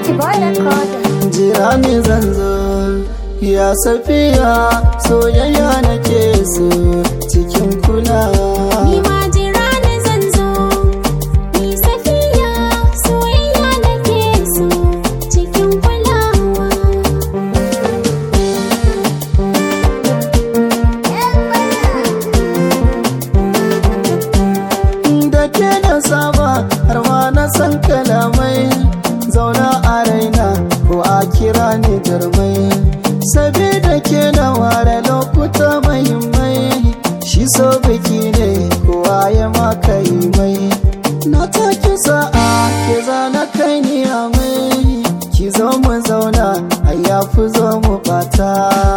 boy recorder. jira ni zan zo ya safiya soyayya nake so cikin kulawa Ni ma jira ni zan zo, ni safiya soyayya nake so cikin kulawa. da ke da saba har ma na san kalamai zauna a raina ko a kira ni jarmai sabida ke na ware lokuta mahimmai shi so biki ne kowa ya maka yi mai na take sa'a ke zana kai ni a mai ki zo mu zauna a yafi zo mu bata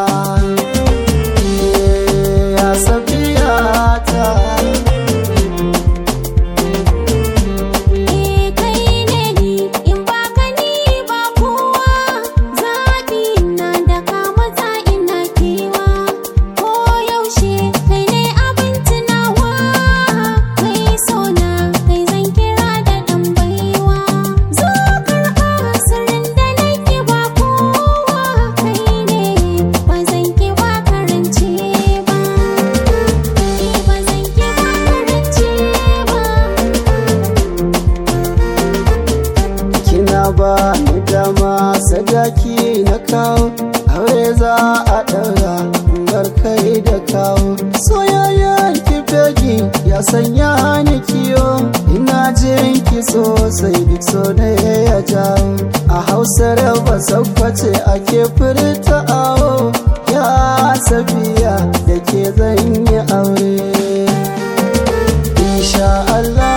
ya safiya ta Eh kai ne ni in ba ka ni ba kowa zaɓi na da ka matsa ina kewa ko yaushe kai ne abin tunawa kai so na kai zan kira da ɗan baiwa zo karɓa sirrin da nake ba kowa kai ne ba zan ki ba karance ba eh ba zan ki ba karance ba kina ba ni dama sadaki na kawo aure za a ɗaura bar kai da kawo soyayyen ki fegi ya sanya ni kiyo ina jin ki sosai duk so ne ya jawo a hausar ba sakwace ake furta awo ya safiya da ke zan yi aure insha Allah